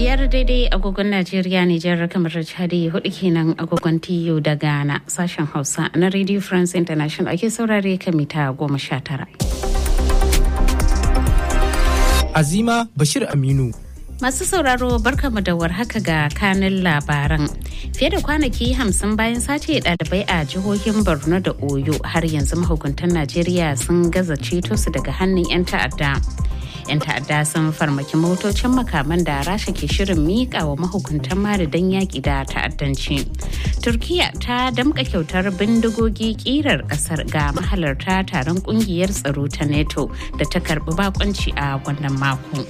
biyar daidai agogon Najeriya Nijar kamar Chadi hudu kenan agogon TU da Ghana sashen Hausa na Radio France International ake saurare kan mita goma sha tara. Azima Bashir Aminu. Masu sauraro barkamu da warhaka ga kanin labaran. Fiye da kwanaki hamsin bayan sace ɗalibai a jihohin Borno da Oyo har yanzu mahukuntan Najeriya sun gaza ceto su daga hannun 'yan ta'adda. 'yan ta'adda sun farmaki motocin makaman da rasha ke shirin miƙa wa mahukuntan mali don yaƙi da ta'addanci turkiya ta damƙa kyautar bindigogi ƙirar ƙasar ga mahalarta taron ƙungiyar tsaro ta neto da ta karɓi bakonci a wannan mako.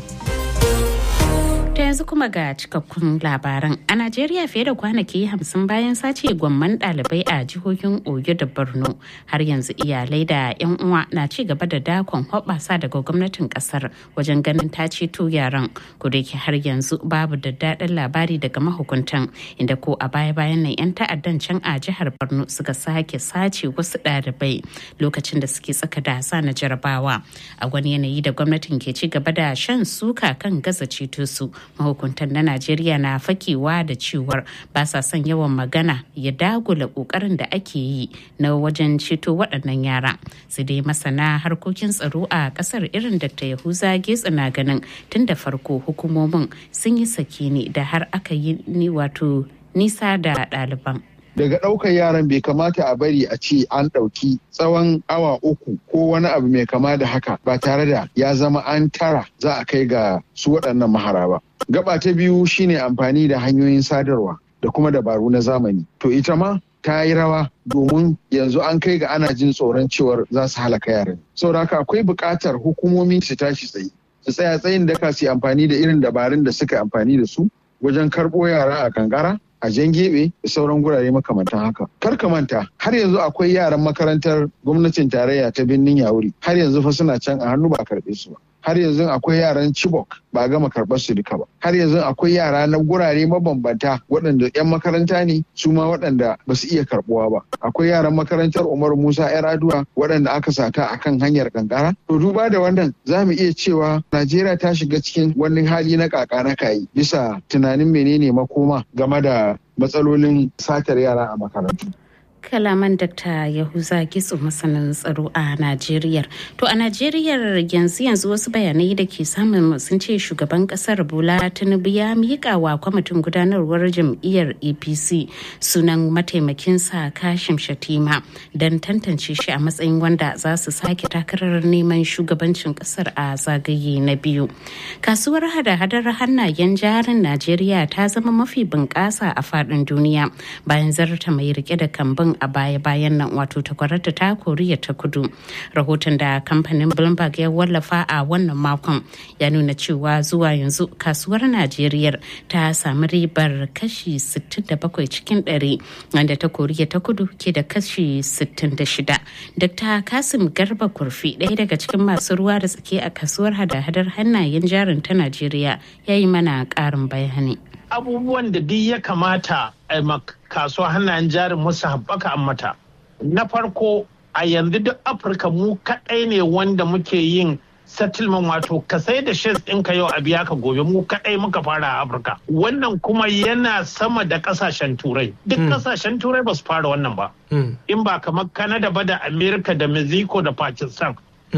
ta yanzu kuma ga cikakkun labaran a najeriya fiye da kwanaki hamsin bayan sace gwamman ɗalibai a jihohin oyo da borno har yanzu iyalai da 'yan uwa na ci gaba da dakon hoɓasa daga gwamnatin ƙasar wajen ganin ta ceto yaran ke har yanzu babu da daɗin labari daga mahukuntan inda ko a baya bayan nan 'yan ta'addan can a jihar borno suka sake sace wasu ɗalibai lokacin da suke tsaka da sa na jarabawa a wani yanayi da gwamnatin ke ci gaba da shan suka kan gaza ceto su mahukuntan na najeriya na fakewa da cewar ba sa son yawan magana ya dagula kokarin da ake yi na wajen ceto waɗannan yara su dai masana harkokin tsaro a ƙasar irin dr yahuza getsa na ganin tun da farko hukumomin sun yi sake ne da har aka yi ni wato nisa da ɗaliban daga ɗaukar yaran bai kamata a bari a ce an ɗauki tsawon awa uku ko wani abu mai kama da haka ba tare da ya zama an tara za a kai ga su waɗannan mahara ba. Gaba ta biyu shine amfani da hanyoyin sadarwa da kuma dabaru na zamani. To ita ma ta yi rawa domin yanzu an kai ga ana jin tsoron cewar za su halaka yaran. Saboda haka akwai buƙatar hukumomi su tashi tsaye. Su tsaya tsayin daka su amfani da irin dabarun da suka amfani da su wajen karɓo yara a kankara a jan gebe da sauran gurare makamantan haka. Kar ka manta har yanzu akwai yaran makarantar gwamnatin tarayya ta birnin Yawuri har yanzu fa suna can a hannu ba a karɓe su ba. Har yanzu akwai yaran Chibok ba a gama karɓar su duka ba. Har yanzu akwai yara na gurare mabambanta waɗanda 'yan makaranta ne su ma waɗanda ba su iya karɓuwa ba. Akwai yaran makarantar Umar Musa 'yar Aduwa waɗanda aka sata a kan hanyar kankara. To duba da wannan za mu iya cewa Najeriya ta shiga cikin wani hali na kaka na kayi bisa tunanin menene makoma game da matsalolin satar yara a makarantu. kalaman Dr. Yahuza Gitsu masanin tsaro a Najeriya. To a Najeriya yanzu yanzu wasu bayanai da ke samun sun ce shugaban kasar Bola Tinubu ya miƙa wa kwamitin gudanarwar jam'iyyar APC sunan mataimakinsa Kashim Shatima don tantance shi a matsayin wanda za su sake takarar neman shugabancin kasar a zagaye na biyu. Kasuwar hada-hadar hannayen jarin Najeriya ta zama mafi bunƙasa a faɗin duniya bayan zarta mai rike da kambun a baya-bayan nan wato takwararta ta koriya ta kudu rahoton da kamfanin bloomberg ya wallafa a wannan makon ya nuna cewa zuwa yanzu kasuwar najeriya ta sami ribar kashi 67 cikin 100 wanda ta koriya ta kudu ke da kashi 66 dr kasim garba kurfi ɗaya daga cikin masu ruwa da tsaki a kasuwar hada-hadar hannayen jarin ta najeriya ya yi mana ƙarin bayani abubuwan da duk ya kamata a kasuwa hannayen jarin musu haɓaka an mata. Na farko a yanzu duk Afirka mu kaɗai ne wanda muke yin settlement wato ka sai da shares ɗinka yau a biya ka gobe mu kaɗai muka fara a Afirka. Wannan kuma yana sama da ƙasashen turai. Duk ƙasashen turai ba su fara wannan ba. In ba kamar Canada ba da Amerika da Mexico da Pakistan.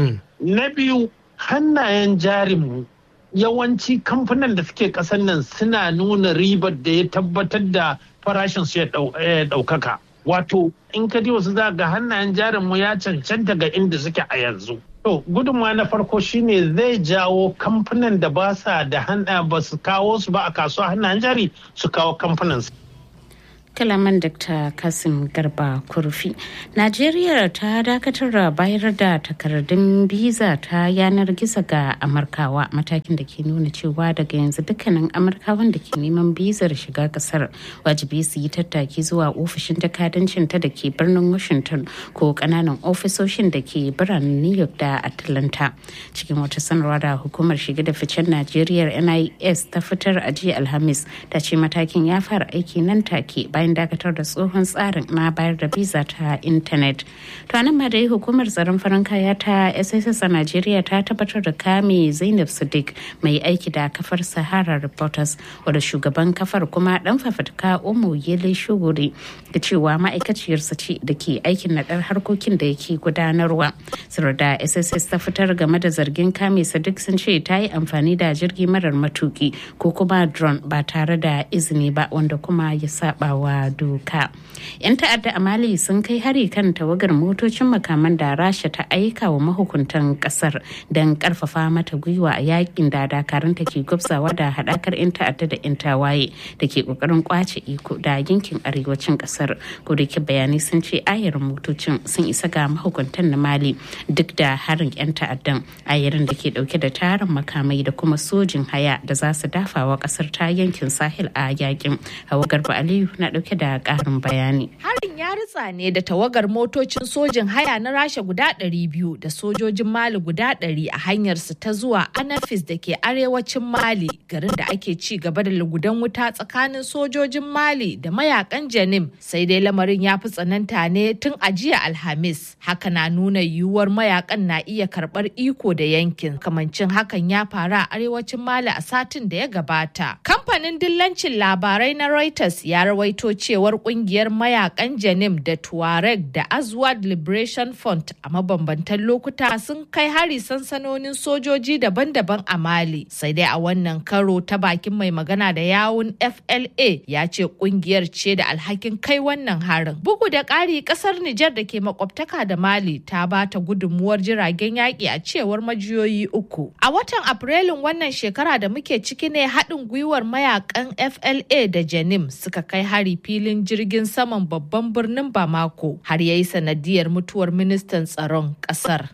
Na biyu hannayen jarinmu yawanci kamfanin da suke kasan nan suna nuna ribar da ya tabbatar da farashin su ya ɗaukaka. Wato in ka wasu za ga hannayen jarin mu ya cancanta ga inda suke a yanzu. To gudunmawa na farko shine zai jawo kamfanin da ba sa da hana ba su kawo su ba a kasuwa hannayen jari su kawo kamfanin su. kalaman dr kasim garba kurfi najeriya ta dakatar da bayar da takardun biza ta yanar gizo ga amurkawa matakin da ke nuna cewa daga yanzu dukkanin amurkawan da ke neman bizar shiga kasar wajibi su yi tattaki zuwa ofishin jakadancin ta da ke birnin washington ko kananan ofisoshin da ke biranen new york da atlanta cikin wata sanarwa da hukumar shiga da ficen najeriya nis ta fitar a jiya alhamis ta ce matakin ya fara aiki nan take bayan bayan dakatar da tsohon tsarin na bayar da biza ta intanet to nan ma dai hukumar tsaron farin kaya ta sss a najeriya ta tabbatar da kame zainab sadiq mai aiki da kafar sahara reporters wadda shugaban kafar kuma dan fafatka umu yele shuguri da cewa ma'aikaciyarsa ce da ke aikin naɗar harkokin da yake gudanarwa sanar da sss ta fitar game da zargin kame sadiq sun ce ta yi amfani da jirgi marar matuki ko kuma drone ba tare da izini ba wanda kuma ya saba wa doka yan ta'adda a mali sun kai hari kan tawagar motocin makaman da rasha ta aika wa mahukuntan kasar don karfafa mata gwiwa a yakin da dakaranta ke gwabzawa da hadakar yan ta'adda da yan tawaye da ke kokarin kwace iko da yankin arewacin kasar ko da ke bayanai sun ce ayarin motocin sun isa ga mahukuntan na mali duk da harin yan ta'addan ayarin da ke dauke da tarin makamai da kuma sojin haya da za su dafawa kasar ta yankin sahel a yakin hawa garba aliyu na dauke da karin bayani harin ya ritsa ne da tawagar motocin sojin haya na rasha guda 200 da sojojin mali guda 100 a hanyar su ta zuwa anafis da ke arewacin mali garin da ake ci gaba da lugudan wuta tsakanin sojojin mali da mayakan janim sai dai lamarin ya fi tsananta ne tun a jiya alhamis haka na nuna yiwuwar mayakan na iya karbar iko da yankin kamancin hakan ya faru a arewacin mali a satin da ya gabata kamfanin dillancin labarai na reuters ya rawaito cewar kungiyar mayakan janim da tuareg da azwad liberation front a mabambantan lokuta sun kai hari sansanonin sojoji daban-daban a mali sai dai a wannan karo ta bakin mai magana da yawun fla ya ce kungiyar ce da alhakin kai wannan harin bugu da ƙari ƙasar nijar da ke makwabtaka da mali ta ba ta gudunmuwar jiragen yaƙi a cewar majiyoyi uku a watan afrilun wannan shekara da muke ciki ne haɗin gwiwar mayakan fla da janim suka kai hari filin jirgin saman babban birnin bamako har ya yi sanadiyar mutuwar ministan tsaron ƙasar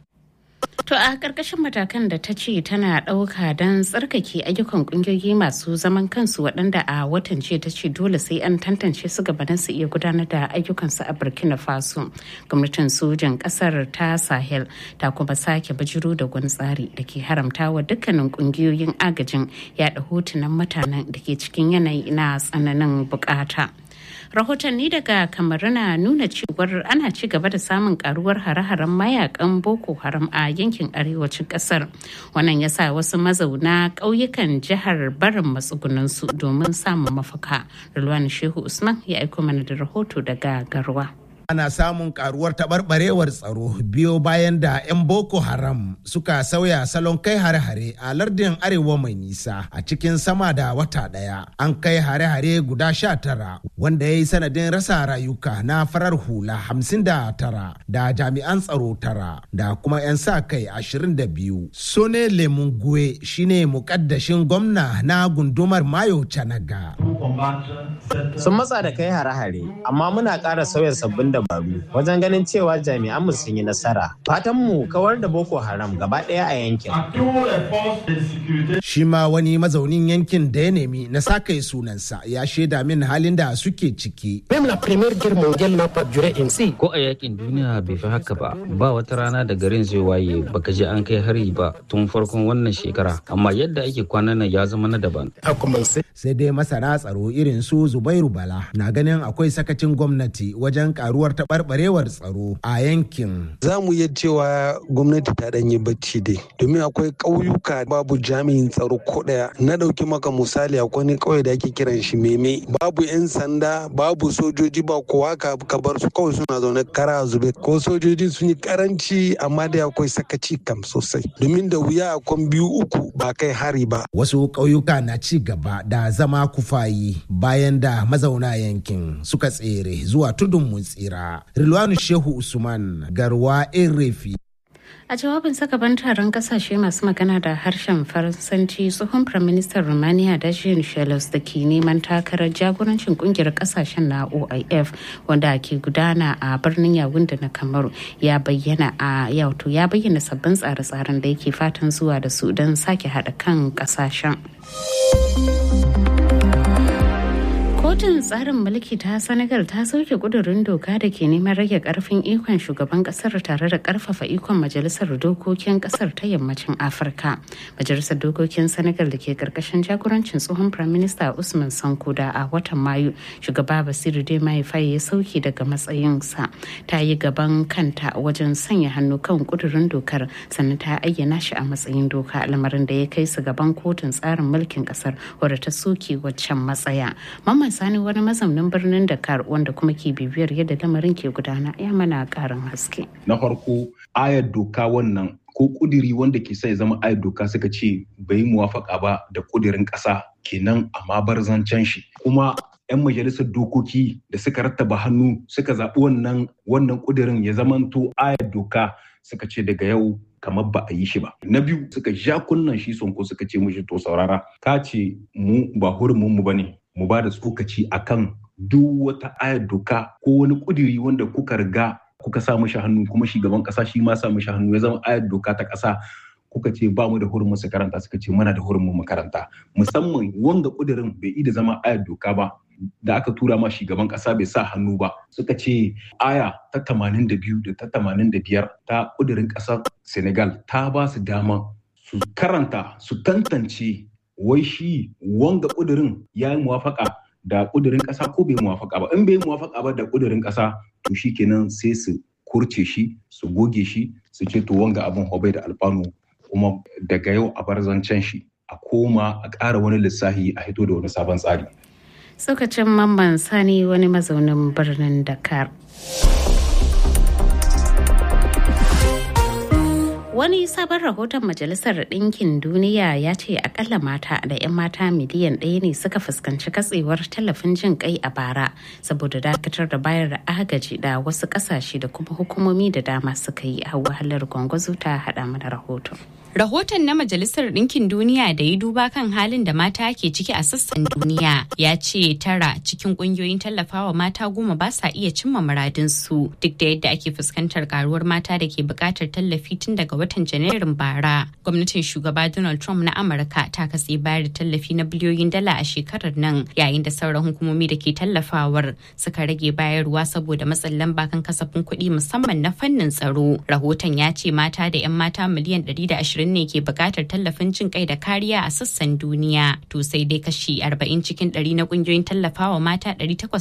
To a ƙarƙashin matakan da ta ce tana ɗauka don tsarkake ayyukan ƙungiyoyi masu zaman kansu waɗanda a watan ce ta ce dole sai an tantance su gabanin su iya gudanar da ayyukansu a Burkina Faso. Gwamnatin sojan ƙasar ta Sahel ta kuma sake bijiro da wani tsari da ke haramta wa dukkanin ƙungiyoyin agajin yaɗa hotunan mutanen da ke cikin yanayi na tsananin bukata. rahotanni daga kamaru na nuna cewar ana ci gaba da samun karuwar hare-haren mayakan boko haram a yankin arewacin kasar wannan ya sa wasu mazauna ƙauyukan jihar barin matsugunansu domin samun mafaka rulwani shehu usman ya aiko mana da rahoto daga garwa ana samun karuwar taɓarɓarewar tsaro biyo bayan da 'yan boko haram suka sauya salon kai hare-hare a lardin arewa mai nisa a cikin sama da wata ɗaya an kai hare-hare guda sha tara wanda ya yi sanadin rasa rayuka na farar hula hamsin da tara da jami'an tsaro tara da kuma 'yan sa kai ashirin da biyu sone lemungue shine mukaddashin gwamna na gundumar mayo canaga sun matsa da kai hare-hare amma muna ƙara sauya sabbin dabaru wajen ganin cewa jami'an mu sun yi nasara fatan mu kawar da boko haram gaba ɗaya a yankin shi ma wani mazaunin yankin da ya nemi na sakai sunansa ya shaida min halin da suke ciki ko a yakin duniya bai fi haka ba ba wata rana da garin zai waye baka je an kai hari ba tun farkon wannan shekara amma yadda ake kwanan nan ya zama na daban sai dai masana tsaro irin su zubairu bala na ganin akwai sakacin gwamnati wajen karuwar taɓarɓarewar tsaro a yankin za mu iya cewa gwamnati ta ɗanyi bacci dai domin akwai ƙauyuka babu jami'in tsaro ko ɗaya na ɗauki maka misali akwai wani ƙauye da ake kiran shi meme babu 'yan sanda babu sojoji ba kowa ka bar su kawai suna zaune kara zube ko sojoji sun yi karanci amma dai akwai sakaci kam sosai domin da wuya akwai biyu uku ba kai hari ba wasu ƙauyuka na ci gaba da zama kufayi bayan da mazauna yankin suka tsere zuwa tudun mun tsira rilwanu shehu usman garwa refi a jawabin sakaban taron kasashe masu magana da harshen faransanci tsohon firaministan romania dacian shelos da ke neman takarar jagorancin kungiyar kasashen na oif wanda ke gudana a birnin yawunda na kamaru ya bayyana a yauto ya bayyana sabbin tsare-tsaren da yake fatan zuwa da su don sake haɗa kan kasashen Kotun tsarin mulki ta Senegal ta sauke kudurin doka da ke neman rage karfin ikon shugaban kasar tare da karfafa ikon majalisar dokokin kasar ta yammacin Afirka. Majalisar dokokin Senegal da ke karkashin jagorancin tsohon Prime Minister Usman Sanko da a watan Mayu shugaba Basiru Diomaye Faye ya sauke daga matsayinsa. Ta yi gaban kanta wajen sanya hannu kan kudurin dokar sannan ta ayyana shi a matsayin doka lamarin da ya kai su gaban kotun tsarin mulkin kasar wadda ta soke waccan matsaya. Mamman Sani wani mazaunin birnin Dakar wanda kuma ke bibiyar yadda lamarin ke gudana ya mana karin haske. Na farko ayar doka wannan ko kudiri wanda ke sai zama ayar doka suka ce bai muwafaka ba da kudirin ƙasa kenan amma bar zancen shi kuma 'yan majalisar dokoki da suka rattaba hannu suka zaɓi wannan wannan kudirin ya zamanto ayar doka suka ce daga yau kamar ba a yi shi ba. Na biyu suka ja kunnan shi sonko suka ce mushi to saurara ka ce mu ba hurumin mu bane mu ba da tsokaci akan duk wata ayar doka ko wani kudiri wanda kuka riga kuka sa mishi hannu kuma shugaban kasa shi ma sa mishi hannu ya zama ayar doka ta kasa kuka ce ba mu da hurumin su karanta suka ce muna da hurumin makaranta musamman wanga kudirin bai da zama ayar doka ba da aka tura ma shugaban kasa bai sa hannu ba suka ce aya ta 82 da ta 85 ta kudirin kasar senegal ta ba su dama su karanta su tantance wai shi wanga kudirin ya yi muwafaka da kudirin kasa ko bai muwafaka ba in bai muwafaka ba da kudirin kasa to shi kenan sai su kurce shi su goge shi su ce to wanga abin hobai da alfanu kuma daga yau a bar zancen shi a koma a ƙara wani lissafi a hito da wani sabon tsari Tsokacin mamman sani wani mazaunin birnin Dakar. Wani sabon rahoton Majalisar Ɗinkin Duniya ya ce akalla mata da 'yan mata miliyan ɗaya ne suka fuskanci katsewar tallafin jin kai a bara saboda dakatar da bayar da agaji da wasu ƙasashe da kuma hukumomi da dama suka yi a wahalar gwangwazo ta haɗa mana rahoton. Rahoton na Majalisar Ɗinkin Duniya da ya duba kan halin da mata ke ciki a sassan duniya ya ce tara cikin ƙungiyoyin tallafawa mata goma ba sa iya cimma muradinsu duk da yadda ake fuskantar karuwar mata da ke buƙatar tallafi tun daga watan Janairun bara. Gwamnatin shugaba Donald Trump na Amurka ta katse bayar da tallafi na biliyoyin dala a shekarar nan yayin da sauran hukumomi da ke tallafawar suka rage bayarwa saboda matsin lamba kan kasafin kuɗi musamman na fannin tsaro. Rahoton ya ce mata da 'yan mata miliyan 120 ashirin ne ke bukatar tallafin jin kai da kariya a sassan duniya to sai dai kashi 40 cikin 100 na kungiyoyin tallafawa mata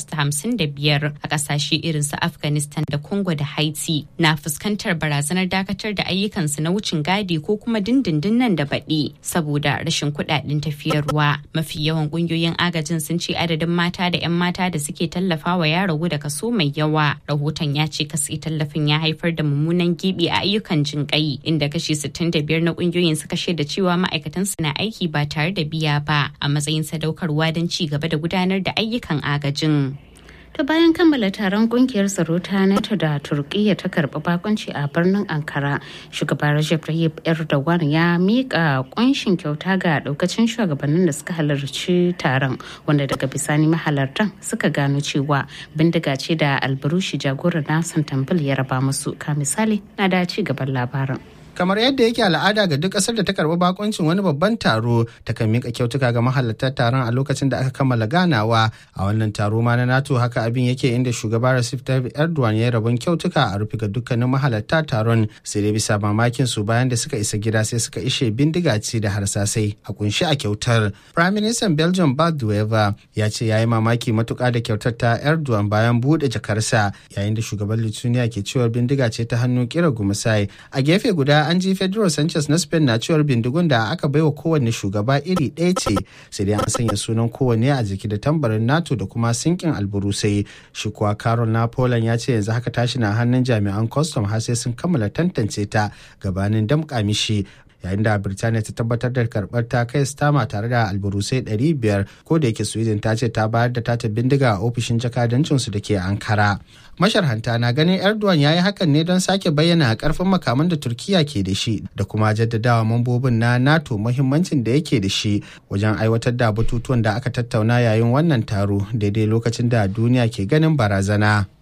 855 a kasashe irin su afghanistan da congo da haiti na fuskantar barazanar dakatar da ayyukansu na wucin gadi ko kuma dindindin nan da baɗi saboda rashin kuɗaɗen tafiyarwa mafi yawan kungiyoyin agajin sun ce adadin mata da 'yan mata da suke tallafawa ya ragu da kaso mai yawa rahoton ya ce kasi tallafin ya haifar da mummunan gibi a ayyukan jin kai inda kashi 65 na kungiyoyin suka shaida cewa ma'aikatan su na aiki ba tare da biya ba a matsayin sadaukarwa don ci gaba da gudanar da ayyukan agajin. ta bayan kammala taron kungiyar tsaro ta nato da turkiyya ta karbi bakonci a birnin ankara shugaba rajab tayyip erdogan ya mika kunshin kyauta ga daukacin shugabannin da suka halarci taron wanda daga bisani mahalartan suka gano cewa bindiga ce da albarushi jagorar nasan tambil ya raba musu ka misali na da ci gaban labarin kamar yadda yake al'ada ga duk ƙasar da ta karɓi bakoncin wani babban taro ta kan mika kyautuka ga mahalarta taron a lokacin da aka kammala ganawa a wannan taro ma na nato haka abin yake inda shugaba Recep Tayyip Erdogan ya rabon kyautuka a rufe ga dukkanin mahalarta taron sai dai bisa mamakin su bayan da suka isa gida sai suka ishe bindiga ce da harsasai a kunshi a kyautar Prime Minister Belgium Bart Wever ya ce ya yi mamaki matuƙa da kyautar ta Erdogan bayan buɗe jakarsa yayin da shugaban Lithuania ke cewa bindiga ce ta hannu kira gumusai a gefe guda an ji Pedro Sanchez na Spain na cewar bindigun da aka baiwa kowanne shugaba iri ɗaya ce sai dai an sanya sunan kowanne a jiki da tambarin NATO da kuma sinkin alburusai shi kuwa Carol na Poland ya ce yanzu haka tashi na hannun jami'an custom har sai sun kammala tantance ta gabanin damƙa mishi yayin da birtaniya ta tabbatar da karbar ta kai stama tare da alburusai 500 ko da yake sweden ta ce ta bayar da tata bindiga a ofishin jakadancinsu da ke ankara masharhanta na ganin erdogan ya yi hakan ne don sake bayyana karfin makaman da turkiya ke da shi da kuma jaddadawa mambobin na nato muhimmancin da yake da shi wajen aiwatar da batutuwan da aka tattauna yayin wannan taro daidai lokacin da duniya ke ganin barazana.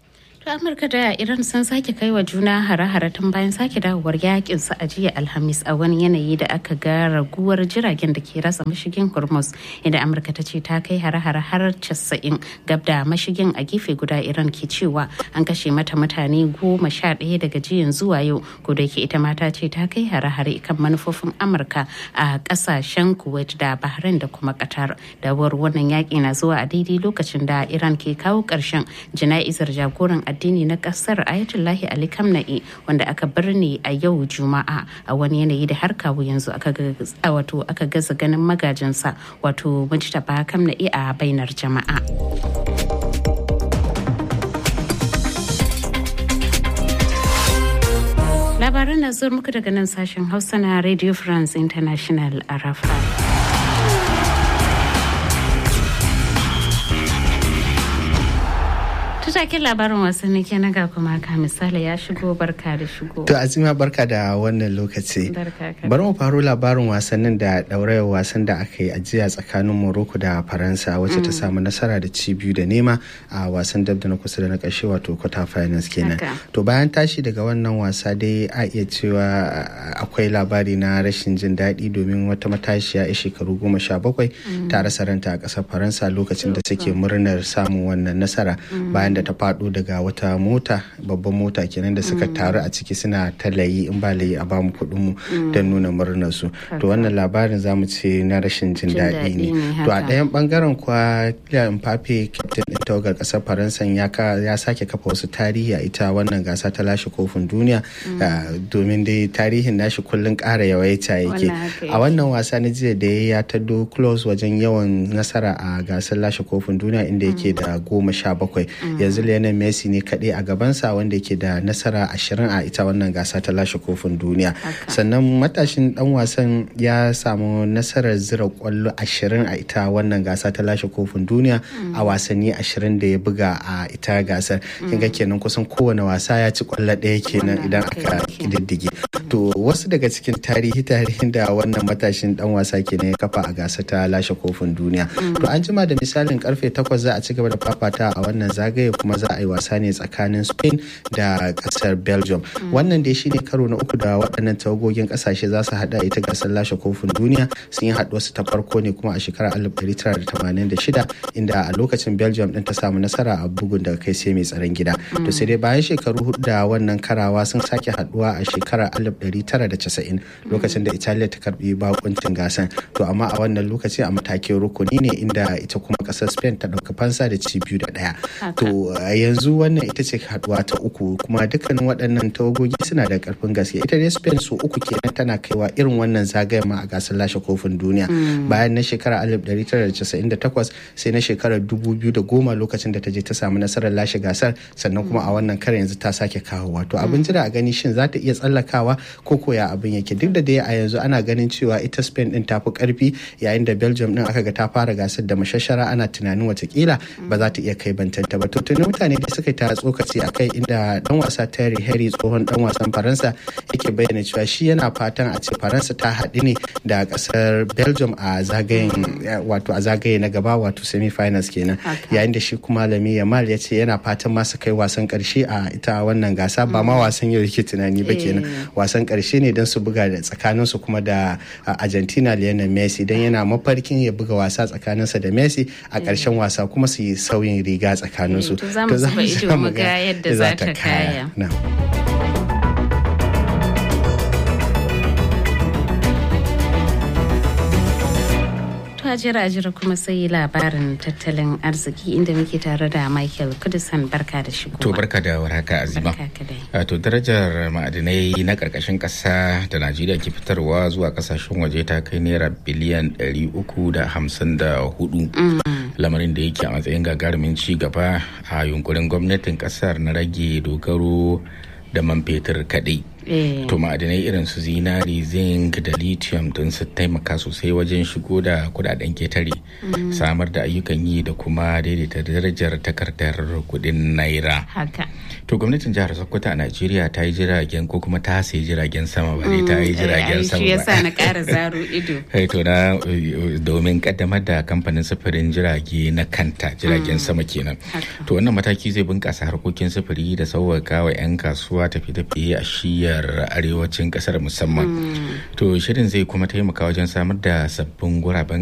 To Amurka da Iran sun sake kai wa juna hare-hare tun bayan sake dawowar yakin su a jiya Alhamis a wani yanayi da aka ga raguwar jiragen da ke rasa mashigin Hormuz inda Amurka ta ce ta kai hare-hare har 90 gab da mashigin a gefe guda Iran ke cewa an kashe mata mutane goma sha ɗaya daga jiyan zuwa yau ko da ke ita mata ce ta kai hare-hare kan manufofin Amurka a ƙasashen Kuwait da Bahrain da kuma Qatar. Dawowar wannan yaƙi na zuwa a daidai lokacin da Iran ke kawo ƙarshen jana'izar jagoran addini na kasar ayatullahi ali kamna'i wanda aka birne a yau juma'a a wani yanayi da har kawo yanzu aka wato aka gaza ganin magajinsa wato mujtaba kamna'i a bainar jama'a labaran na zuwa muku daga nan sashen hausa na radio france international a rafa taken labarin wasanni ke na ga kuma ka misali ya shigo barka da shigo. To Azima barka da wannan lokaci. Bari mu faro labarin wasannin da ɗaurayar wasan da aka yi ajiya tsakanin Morocco da Faransa wacce ta samu nasara da ci biyu da nema a wasan dab da na kusa da na ƙarshe wato quarter finals kenan. To bayan tashi daga wannan wasa dai a iya cewa akwai labari na rashin jin daɗi domin wata matashiya a shekaru goma sha bakwai ta rasa ranta a ƙasar Faransa lokacin da suke murnar samun wannan nasara bayan da ta faɗo daga wata mota babban mota kenan da suka taru a ciki suna ta layi in ba layi a bamu kuɗin mu don nuna murnar su to wannan labarin zamu ce na rashin jin daɗi ne to a ɗayan bangaren kuwa Kylian Mbappe captain ɗin tawagar ƙasar Faransa ya sake kafa wasu tarihi a ita wannan gasa ta lashe kofin duniya domin dai tarihin nashi kullun ƙara yawaita yake a wannan wasa na jiya da ya taddo close wajen yawan nasara a gasar lashe kofin duniya inda yake da goma sha bakwai yanzu Lionel Messi ne kaɗai a gabansa wanda yake da nasara ashirin a ita wannan gasa ta lashe kofin duniya sannan matashin dan wasan ya samu nasarar zira kwallo ashirin a ita wannan gasa ta lashe kofin duniya a wasanni ashirin da ya buga a ita gasar kin ga kenan kusan kowane wasa ya ci kwallo ɗaya kenan idan aka kididdige to wasu daga cikin tarihi tarihin da wannan matashin dan wasa kenan ya kafa a gasa ta lashe kofin duniya to an jima da misalin karfe takwas za a ci gaba da fafata a wannan zagaye kuma za a yi wasa ne tsakanin spain da kasar belgium wannan dai shine karo na uku da waɗannan tawagogin ƙasashe za su haɗa ita gasar lashe kofin duniya sun yi haɗuwarsu ta farko ne kuma a shekarar 1986 inda a lokacin belgium ɗin ta samu nasara a bugun daga kai sai mai tsaron gida to sai dai bayan shekaru hudu da wannan karawa sun sake haɗuwa a shekarar 1990 lokacin da italiya ta karbi bakuncin gasan to amma a wannan lokaci a matakin rukuni ne inda ita kuma ƙasar spain ta ɗauka fansa da ci biyu da ɗaya to yanzu wannan ita ce haduwa ta uku kuma dukkanin waɗannan tawagogi suna da karfin gaske ita dai spain su uku kenan tana kaiwa irin wannan zagayen ma a gasar lashe kofin duniya bayan na shekarar 1998 sai na shekarar 2010 lokacin da ta je ta samu nasarar lashe gasar sannan kuma a wannan kare yanzu ta sake kawowa to abin jira a gani shin za ta iya tsallakawa ko koya abin yake duk da dai a yanzu ana ganin cewa ita spain din ta fi karfi yayin da belgium din aka ga ta fara gasar da mashashara ana tunanin watakila ba za ta iya kai bantanta ba to tuni mutane da suka ta tsokaci a kai inda dan wasa Terry Henry tsohon dan wasan Faransa yake bayyana cewa shi yana fatan a ce Faransa ta haɗu ne da kasar Belgium a zagayen wato a zagaye na gaba wato semi finals kenan yayin da shi kuma Lami Yamal ya ce yana fatan ma su kai wasan karshe a ita wannan gasa ba ma wasan yau yake tunani ba kenan wasan karshe ne don su buga da tsakanin su kuma da Argentina Lionel Messi dan yana mafarkin ya buga wasa tsakaninsa da Messi a ƙarshen wasa kuma su yi sauyin riga tsakanin su to za mu zuba ido mu ga yadda za ta kaya. jira jira kuma sai labarin tattalin arziki inda muke tare da Michael Kudusan barka da shigo. To barka da warhaka Azima. To darajar ma'adinai na karkashin kasa da Najeriya ke fitarwa zuwa kasashen waje ta kai naira biliyan 354. Lamarin da yake a matsayin gagarumin ci gaba a yunkurin gwamnatin kasar na rage dogaro da man fetur kaɗai. to ma'adinai irin su zinari zinc da lithium don su taimaka sosai wajen shigo da kudaden ketare samar da ayyukan yi da kuma daidaita darajar takardar kudin naira to gwamnatin jihar sokoto a najeriya ta yi jiragen ko kuma ta sayi jiragen sama ba ta yi jiragen sama ba yasa na ƙara zaro ido to na domin kaddamar da kamfanin sufurin jirage na kanta jiragen sama kenan to wannan mataki zai bunkasa harkokin sufuri da sauwaka wa 'yan kasuwa tafiye-tafiye a shiyar arewacin kasar musamman to shirin zai kuma taimaka wajen samar da sabbin guraben